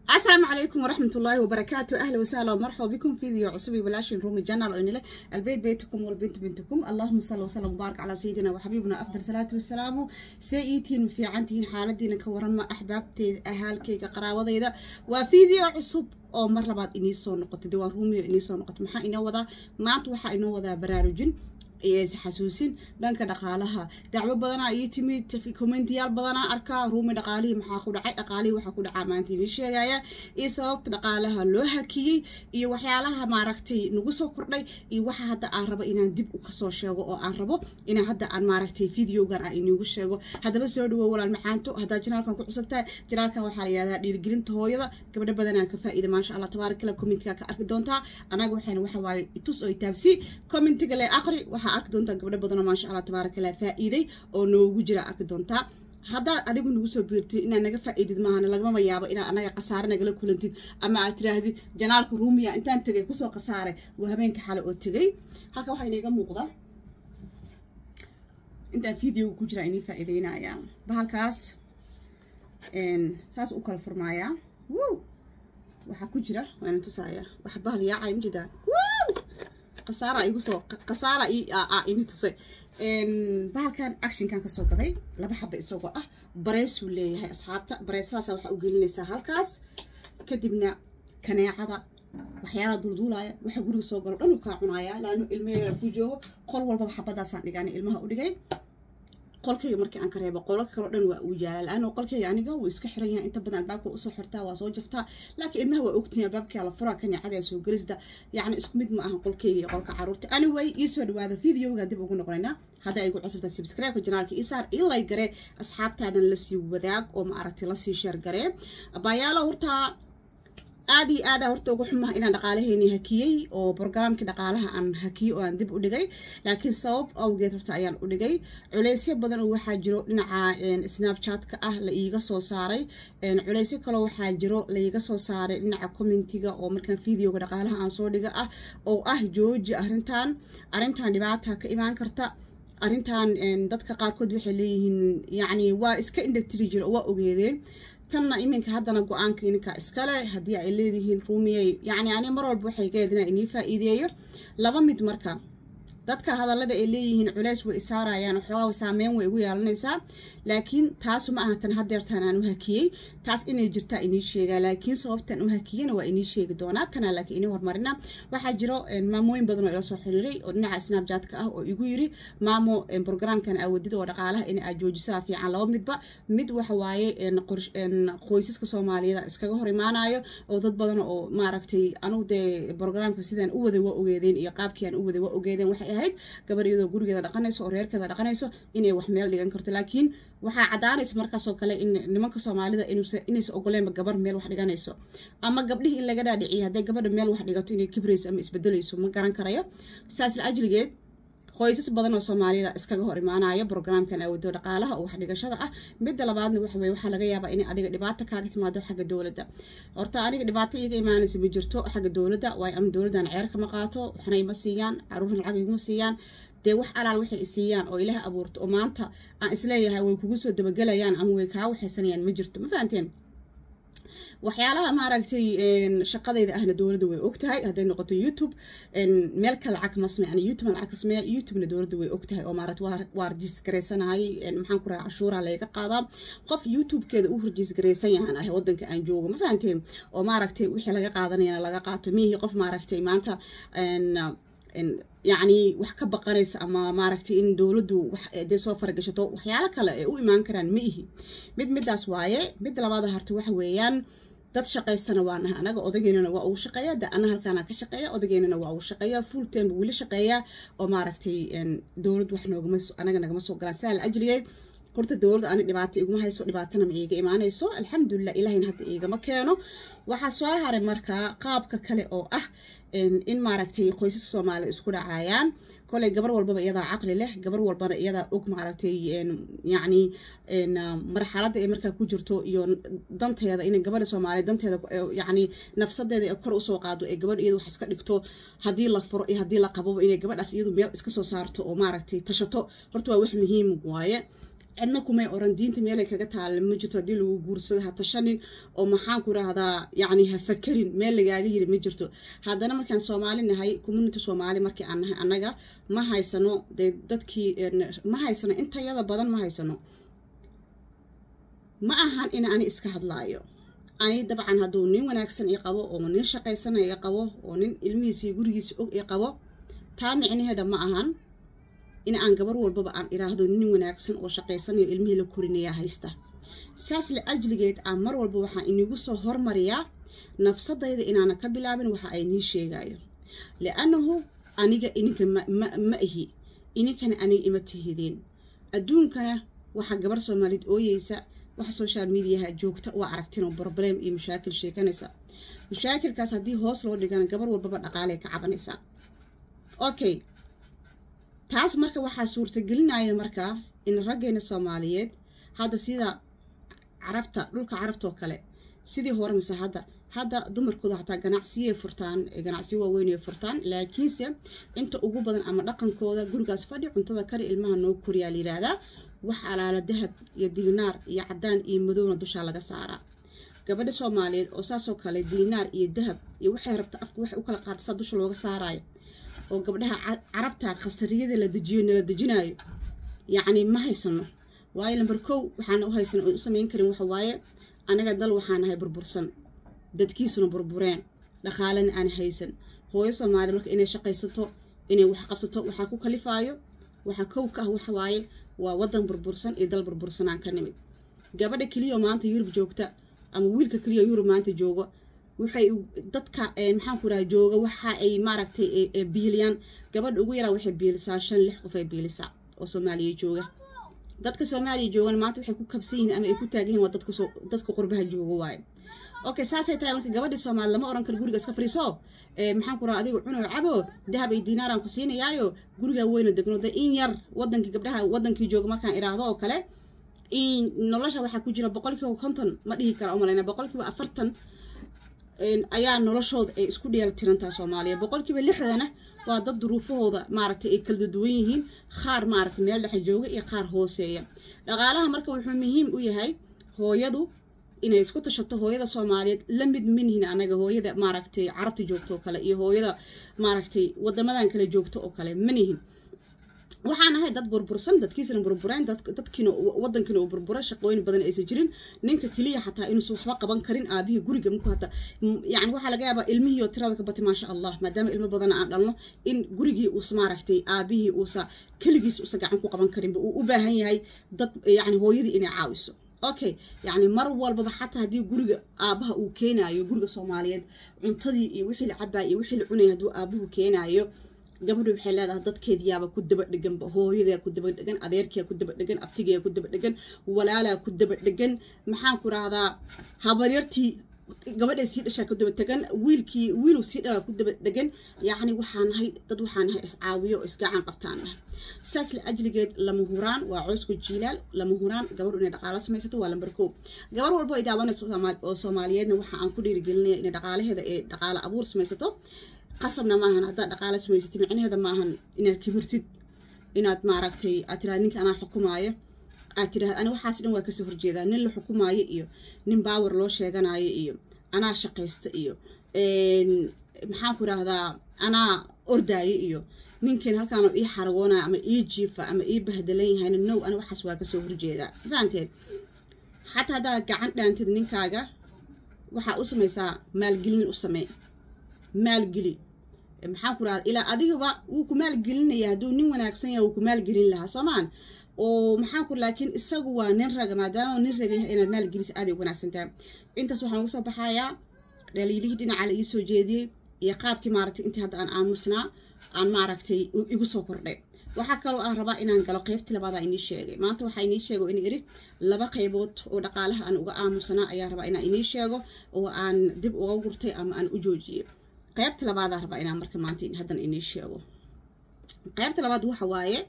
السلام عليكم ورحمة الله وبركاته أهلا وسهلا ومرحبا بكم في فيديو عصبي بلاشين رومي جنرال وإن البيت بيتكم والبنت بنتكم اللهم صل وسلم وبارك على سيدنا وحبيبنا أفضل صلاة والسلام سيئتين في عنتين حالتين كورما أحبابتي أهالكي قراوضيدا وفيديو عصب oo mar labaad inii soo noqotay dawaa ruumiyo inii soo noqotay maxaa inoo wadaa maanta waxaa inoo wadaa baraarujin iyo isxasuusin dhanka dhaqaalaha dacwo badanaa ii timid commentiyaal badanaa arkaa ruumi dhaqaalihii maxaa ku dhacay dhaqaalihii waxaa ku dhacaa maanta inii sheegaya iyo sababta dhaqaalaha loo hakiyey iyo waxyaalaha maaragtay nagu soo kordhay iyo waxa hadda aan rabo inaan dib u kasoo sheego oo aan rabo inaan hadda aan maaragtay videogan aan iniigu sheego haddaba soo dhawow walaal macaanto haddaa janaalkan ku cusubtahay janaalkan waxaa la yihahdaa dhiirigelinta hooyada gabdho badanaa ka faa'iida maasha allah tabaarak kala commentiga ka arki doontaa anaga waxayna waxa waaye itus oo itaabsi commentiga le aqri waxaa arki doontaa gabdho badanoo maasha allah tabaarak allah faa'iiday oo noogu jira arki doontaa haddaad adigu nagu soo biirtid inaad naga faa'iidid maahan lagamama yaabo inaad anaga khasaare nagala kulantid ama aad tiraahdid janaalka ruumiya intaan tegay kusoo khasaaray waa habeenka xale oo tegay halka waxaa inaga muuqda intaan videoga ku jira inii faa'iideynaya bahalkaas saas u kala furmaayaa wow waxaa ku jira waana tusaaya wax bahal yaacay ma jidaa wow khasaara igu soo khasaara ini tusay bahalkan actionkan kasoo gaday laba xaba isagoo ah bareesuu leeyahay asxaabta bareesadaasa waxaa u gelinaysaa halkaas kadibna kaneecada waxyaalaha dulduulaya waxa guriga soo galo dhan u kaa cunaaya laano ilmeheera ku joogo qol walbaba xabadaasaan dhigaana ilmaha u dhigay qolkayga markii aan ka reebo qolalka kaleo dhan waa uu yaalaa la-ano qolkayga aniga wuu iska xiran yahay inta badan albaabka usoo xirtaa waa soo jaftaa laakiin ilmaha waa ogtihin albaabkaa la furaa kaneecada soo gelisda yacni isku mid ma ahan qolkayga iyo qolka caruurta anyway iisoo dhawaada videoga dib ugu noqonaynaa hadda ay gu cusubtaa subscribe-ka janaalka isaar ilay garee asxaabtaadan lasii wadaag oo ma aragtay lasii sheer garee baayaalo hortaa aad iyo aada horta uga xumaha inaan dhaqaalaheeni hakiyey oo brograamkii dhaqaalaha aan hakiyey oo aan dib u dhigay laakiin sabab awgeed horta ayaan u dhigay culeysyo badan oo waxaa jiro dhinaca snapchatka ah la iiga soo saaray culeysyo kaloo waxaa jiro laiga soo saaray dhinaca commentiga oo markaan videoga dhaqaalaha aan soo dhiga ah oo ah jooji arrintan arrintan dhibaata ka imaan karta arrintan dadka qaarkood waxay leeyihiin yacni waa iska indhatiri jira oo waa ogeedeen tanna iminka haddana go-aanka ininka iskale haddii ay leedihiin ruumiyey yacni ani mar walba waxay geed inaa inii faa'iideeyo laba mid marka dadka hadallada ay leeyihiin culeys way isaarayaan waxoogaa saameyn way igu yeelanaysaa laakiin taasu ma aha tan hadeertaan aan u hakiyey taas inay jirtaa inii sheegaa laakiin sababtan u hakiyana waa inii sheegi doonaa tanaa laakiin inii hormarina waxaa jiro maamooyin badan oo ila soo xiriiray oo dhinaca snapjatka ah oo igu yiri maamo brograamkan awadida oo dhaqaalaha in aad joojisaa fiican laba midba mid waxa waaye qoysaska soomaaliyeed iskaga hor imaanayo oo dad badan oo maaragtay anugu dee brograamka sidaan u waday waa ogeedeen iyo qaabkii aan u waday waa ogeedeen waxay ahayd gabar iyadoo gurigeeda dhaqanayso oo reerkeeda dhaqanayso inay wax meel dhigan karto laakiin waxaa caddaanaysa markaasoo kale in nimanka soomaalida inaysa ogoleenba gabar meel wax dhiganayso ama gabdhihii in laga dhaadhiciyo hadday gabadha meel wax dhigato inay kibrayso ama isbedelayso ma garan karayo saas la ajligeed qoysas badan oo soomaaliyada iskaga hor imaanayo brograamkan awado dhaqaalaha oo waxdhigashada ah midda labaadna waxa weye waxaa laga yaabaa in adiga dhibaato kaaga timaado xagga dowladda horta aniga dhibaato iiga imaanaysa ma jirto xagga dowladda waayo anu dowladdan ceer kama qaato waxna ima siiyaan caruurna lacag iguma siiyaan dee wax alaal waxay isiiyaan oo ilaah abuurto oo maanta aan isleeyahay way kugu soo dabagelayaan ama way kaa waxaysanayaan ma jirto ma fahanteen waxyaalaha maaragtay shaqadayda ahna dowladda way ogtahay hadday noqoto youtube meel ka lacag ma sameey ani youtube lacag ka sameeya youtubena dowladda way ogtahay oo maaragta waa rajiis garaysanahay maxaan ku raha cashuuraha laga qaadaa qof youtube-keeda u rajiis garaysan yahan ah wadanka aan joogo ma fahanteen oo maaragtay wixii laga qaadanayana laga qaato mihii qof maaragtay maanta yacni wax ka baqanaysa ama maaragtay in dowladdu dee soo faragashato waxyaalo kale ay u imaan karaan ma ihi mid midaas waaye midda labaada harta waxa weeyaan dad shaqaystana waa nahay anaga odageynana waa ugu shaqeeya de ana halkaana ka shaqeeya odageynana waa ugu shaqeeya full time weli shaqeeya oo maaragtay dowlad wax noogama anaga nagama soo galaan saa la ajligeed horta dowladda ani dhibaato iguma hayso dhibaatana ma iiga imaanayso alxamdulilah ilahayna hadda iigama keeno waxaa soo haray markaa qaabka kale oo ah in maaragtay qoysaska soomaalida isku dhacayaan koley gabar walbaba iyadaa caqli leh gabar walbana iyadaa og maaragtay yacni marxaladda ay markaa ku jirto iyo danteeda inay gabadha soomaaliya danteeda yacni nafsadeeda ee kor usoo qaado ee gabadh iyada wax iska dhigto haddii la furo iyo haddii la qababo inay gabadhaas iyadu meel iska soo saarto oo maaragtay tashato horta waa wax muhiim waaye cidna kumay oran diinta meelay kaga taalla ma jirto haddii lagu guursado ha tashanin oo maxaan ku rahdaa yacni ha fakarin meel lagaaga yiri ma jirto haddana markaan soomaali nahay community soomaali markii aan nahay annaga ma haysano dee dadkii ma haysano intayada badan ma haysano ma ahan in ani iska hadlaayo ani dabcan hadduu nin wanaagsan i qabo oo nin shaqaysanaya i qabo oo nin ilmihiisa iyo gurigiisa og i qabo taa micnaheeda ma ahan in aan gabar walbaba aan iraahdo nin wanaagsan oo shaqaysanayo ilmihii la korinaya haysta saas la ajligeed aan mar walba waxaa inigu soo hormariyaa nafsadayda inaana ka bilaabin waxa ay nii sheegayo liannahu aniga ininka ma ihi ininkana aniga ima tihideen adduunkana waxaa gabar soomaaliyeed ooyeysa waxa social mediaha joogta waa aragtinoo broblem iyo mashaakil sheekanaysa mashaakilkaas haddii hoos loo dhigana gabar walbaba dhaqaaley ka cabanaysaa okay taas marka waxaa suurtagelinaya markaa in raggeena soomaaliyeed hadda sida carabta dhulka carabtoo kale sidii hore mise hadda hadda dumarkooda hataa ganacsiyay furtaan ganacsiyo waaweynay furtaan laakiinse inta ugu badan ama dhaqankooda gurigaas fadhi cuntada kari ilmaha noo koriyaa la yiraahdaa wax alaala dahab iyo diinaar iyo cadaan iyo madowna dushaa laga saaraa gabadha soomaaliyeed oo saasoo kale diinaar iyo dahab iyo waxay rabta afka waxay u kala qaadasa dusha looga saaraayo oo gabdhaha carabta khasariyada la dejiyo nala dejinaayo yacni ma haysano waayo lamber kow waxaana u haysan oon u samayn karin waxa waaye anaga dal waxaa nahay burbursan dadkiisuna burbureen dhaqaalena aan haysan hooyo soomaaliya marka inay shaqaysato inay wax qabsato waxaa ku kalifaayo waxaa kow ka ah waxa waaye waa wadan burbursan iyo dal burbursanaan ka nimid gabadha keliyaoo maanta yurub joogta ama wiilka keliya yurub maanta jooga waxay dadka maxaan ku raha jooga waxa ay maaragtay biiliyaan gabadha ugu yaraa waxay biilisaa shan lix qof ay biilisaa oo soomaaliya jooga dadka soomaaliya joogan maanta waxay ku kabsan yihiin ama ay ku taagan yihin waa dadka qurbaha jooga waaye okay saasay tahay marka gabadhii soomaali lama oran karo guriga iska fariiso maxaan ku raha adiga cuno cabo dahab ay diinaaraan ku siinayaayo guriga weyna degno de in yar wadankii gabdhaha wadankii jooga markaan iraahdo oo kale in nolosha waxaa ku jira boqolkiiba konton ma dhihi kara umalayna boqolkiiba afartan ayaa noloshooda ay isku dheel tirantaha soomaaliya boqolkiiba lixdana waa dad duruufahooda maaragtay ay kala duwan yihiin qaar maaragtay meel dhexe jooga iyo qaar hooseeya dhaqaalaha marka wuxuu muhiim u yahay hooyadu inay isku tashato hooyada soomaaliyeed la mid manihin anaga hooyada maaragtay carabta joogto oo kale iyo hooyada maaragtay wadamadan kale joogto oo kale manihin waxaan ahay dad burbursan dadkiisana burbureen dadkiina wadankiina uu burbura shaqooyin badan aysan jirin ninka keliya xataa inuusan waxba qaban karin aabihii guriga markuu hata yani waxaa laga yaabaa ilmihii oo tirada ka batay maasha allah maadaama ilmo badan aan dhalno in gurigii uusa maaragtay aabihii uusa keligiis uusa gacan ku qaban karinba uu u baahan yahay dad yani hooyadii inay caawiso okay yacni mar walbaba xataa haddii guriga aabaha uu keenaayo guriga soomaaliyeed cuntadii iyo wixii la cabaa iyo wixii la cunaya hadduu aabuhu keenaayo gabadhu waxay leedahay dadkeediyaaba ku daba dheganba hooyadaa ku daba dhegan adeerkiyaa ku daba dhegan abtigayaa ku daba dhegan walaalaa ku daba dhegan maxaan ku rahdaa habaryartii gabadhay sii dhashaa ku daba tegan wiilkii wiiluu sii dhalaa ku daba dhegan yacni waxaa nahay dad waxaa nahay iscaawiyo oo isgacan qabtaan nahay saas la ajligeed lama huraan waa coosku jiilaal lama huraan gabadhu inay dhaqaalo samaysato waa lambar koob gabar walbo ay daawanayso oo soomaaliyeedna waxa aan ku dhiirigelinaya inay dhaqaalaheeda ee dhaqaalo abuur samaysato qasabna maahan haddaad dhaqaalo samaysatid micnaheeda maahan inaad kibirtid inaad maaragtay aad tiraad ninka anaa xukumaayo aad tiraahd ani waxaas dhan waa kasoo horjeedaa nin la xukumaayo iyo nin baawar loo sheeganayo iyo anaa shaqaysta iyo maxaan ku idhaahdaa anaa ordaayo iyo ninkan halkaana ii xaragoonaya ama ii jiifa ama ii bahdalan yahayna now ani waxaas waa kasoo horjeedaa fahanteen xataa haddaad gacan dhaantid ninkaaga waxaa u samaysaa maalgelin u samee maalgeli maxaan ku rahda ilaa adigaba wuu ku maalgelinaya hadduu nin wanaagsan yahay wuu ku maalgelin lahaa soomaan oo maxaan ku laakiin isagu waa nin raga maadaama nin raga yahay inaad maalgelisa aaday u wanaagsan tahay intaas waxaan uga soo baxayaa dhaliilihii dhinaca la ii soo jeediyey iyo qaabkii maaragtay intii hadda aan aamusnaa aan maaragtay igu soo kordhay waxaa kaloo aan rabaa inaan galo qeybtii labaadaa inii sheegay maanta waxaa inii sheego in iri laba qaybood oo dhaqaalaha aan uga aamusanaa ayaa rabaa inaan inii sheego oo aan dib uga gurtay ama aan u joojiyey qaybta labaadaa rabaa inaan marka maanta haddan inii sheego qaybta labaad waxa waaye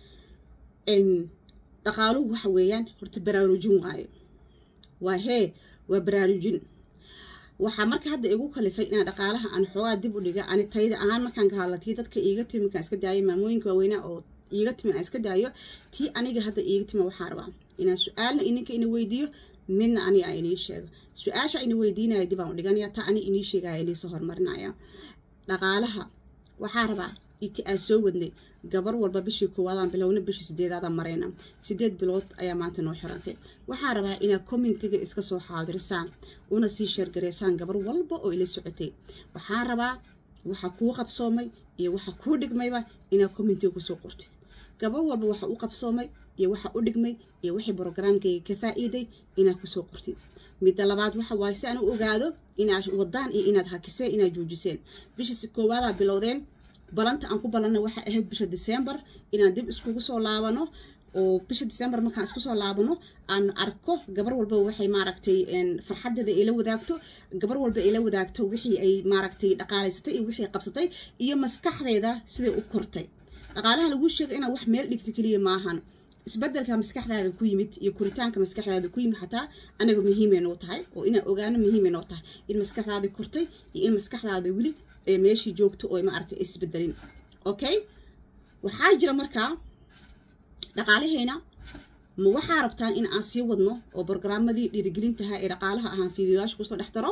dhaqaaluhu waxa weeyaan horta baraarujin waayo waa hee waa baraarujin waxaa marka hadda igu kalifay inaan dhaqaalaha aan xoogaa dib u dhiga ani tayda ahaan markaan ka hadlatay dadka iiga timi markaan iska daayay maamooyinka waaweynaa oo iiga timi aan iska daayo tii aniga hadda iiga timi waxaa rabaa inaan su-aalna ininka ina weydiiyo midna aniga aan inii sheego su-aasha ina weydiinaya dib aan u dhiganaya taa ani inii sheegaya iniisoo horumarinaya dhaqaalaha waxaa rabaa iti aan soo wadnay gabar walba bishii koowaadaan bilowna bishii sideedaadaan marayna sideed bilood ayaa maanta noo xirantay waxaa rabaa inaad commentiga iska soo xaadirisaan una sii sheergareysaan gabar walba oo ila socotay waxaa rabaa waxa kuu qabsoomay iyo waxa kuu dhigmayba inaad commentiga kusoo qortid gabar walba waxa u qabsoomay iyo waxa u dhigmay iyo wixii brogramkayga ka faa-iiday inaad kusoo qortid midda labaad waxa waaye si aan u ogaado inaad wadaan iyo inaad hakiseen inaad joojiseen bishii koowaadaa bilowdeen balanta aan ku balanna waxay ahayd bisha december inaan dib iskugu soo laabano oo bisha december markaan isku soo laabano aan arko gabar walba waxay maaragtay farxadeeda ay la wadaagto gabar walba ay la wadaagto wixii ay maaragtay dhaqaalaysatay iyo wixii qabsatay iyo maskaxdeeda siday u kortay dhaqaalaha lagu sheega inaad wax meel dhigta keliya maahan isbedelka maskaxdaada ku yimid iyo koritaanka maskaxdaada ku yimid xataa anaga muhiimay noo tahay oo inaan ogaano muhiimay noo tahay in maskaxdaada kortay iyo in maskaxdaada weli meeshii joogto oo maaragtay isbedelin okay waxaa jira markaa dhaqaalaheena ma waxaa rabtaan in aan sii wadno oo brogrammadii dhiirigelintaha ee dhaqaalaha ahaan fiidiyoyaasha kusoo dhex daro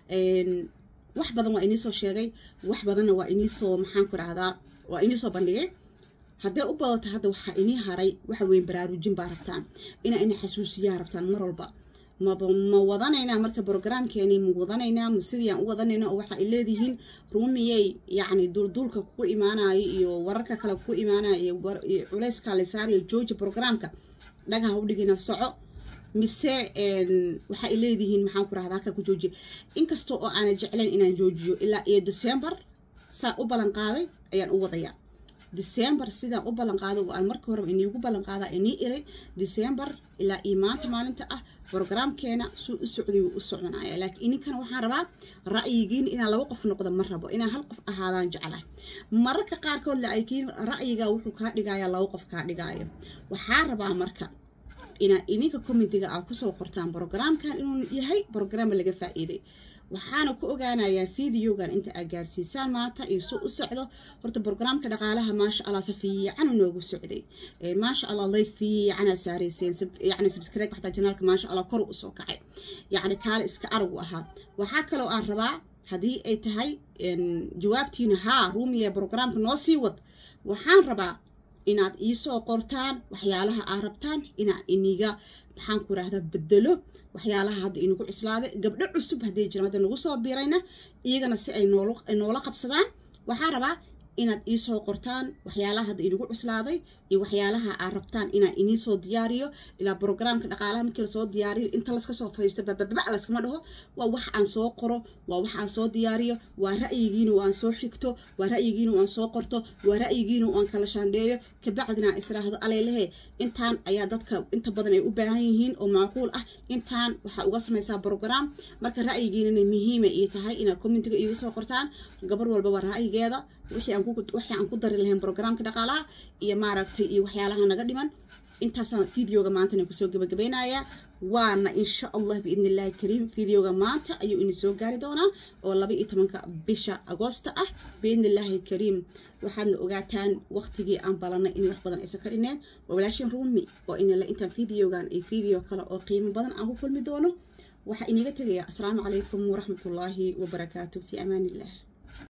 wax badan waa iniisoo sheegay wax badanna waa iniisoo maxaan ku rahdaa waa iniisoo bandhigay haddee u badato hadda waxaa inii haray waxa weyn baraarujin baa rabtaan inaa ina xasuusiyaa rabtaan mar walba maba ma wadanaynaa marka brogramkeeni ma wadanaynaa ma sidii aan u wadanayna oo waxa ay leedihiin ruumiyey yacni duulduulka kugu imaanayo iyo wararka kale kugu imaanayo iyo culeyska la saarayo jooja brogramka dhagaha u dhigina soco mise waxa ay leedihiin maxaan ku rahda halka ku joojiya inkasta oo aana jeclayn inaan joojiyo ilaa iyo december saa u ballan qaaday ayaan u wadayaa december sidaan u ballan qaado oo aan markii horeba iniigu ballan qaadaa inii iray december ilaa iyo maanta maalinta ah brogramkeena suu u socday wuu u soconaya laakiin ininkana waxaan rabaa ra'yigiin inaan laba qof noqdo ma rabo inaan hal qof ahaadaan jeclahay mararka qaarkood laakiin ra'yiga wuxuu kaa dhigaya laba qof kaa dhigaayo waxaa rabaa marka inaad ininka commentiga aa kusoo qortaan brogramkan inuu yahay brogram laga faa-iiday waxaana ku ogaanayaa videogan inta aad gaarsiisaan maanta iyo suu u socdo horta brogramka dhaqaalaha maasha allah si fiican noogu socday maasha allah like fiicanaa saareyseen yani subscribe xataa janaalka maasha allah kor usoo kacay yacni kaale iska aragu ahaa waxaa kaloo aan rabaa haddii ay tahay jawaabtiina haa ruumiya brogramka noo sii wad waxaan rabaa inaad iisoo qortaan waxyaalaha aad rabtaan inaan iniga maxaan ku rahdaa bedelo waxyaalaha hadda inagu cuslaaday gabdho cusub hadday jiraan hadda nagu soo biirayna iyagana si ay noola qabsadaan waxaa rabaa inaad iisoo qortaan waxyaalaha hadda inagu cuslaaday iyo waxyaalaha aad rabtaan inaan iniisoo diyaariyo ilaa brogramka dhaqaalaha markii lasoo diyaariyo inta laska soo fadhiisto bababa laskama dhaho waa wax aan soo qoro waa wax aan soo diyaariyo waa ra'yigiina aan soo xigto waa ra'yigiina aan soo qorto waa ra'yigiina aan kala shaandheeyo kabacdina israahdo aleylehe intaan ayaa dadka inta badan ay u baahan yihiin oo macquul ah intaan waxaa uga samaysaa brogram marka ra'yigiinana muhiima iyo tahay inaad commentiga iigu soo qortaan gabar walbaba ra'yigeeda wixii aan ku dari lahayn brogramka dhaqaalaha iyo maaragtay iyo waxyaalaha naga dhiman intaasaan videoga maantana kusoo gabagabeynayaa waana insha allah biidn illahi kariim videoga maanta ayuu ini soo gaari doonaa oo laba iyo tobanka bisha agoosta ah biidn illaahi kariim waxaadna ogaataan waqtigii aan balanay in wax badan aysan ka dhineen waa walaashin ruumi oo inala intaan videogan iyo video kale oo qiimo badan aan ku kulmi doono waxaa iniga tegaya asalaamu calaykum waraxmatullaahi wabarakaatu fi amaan illah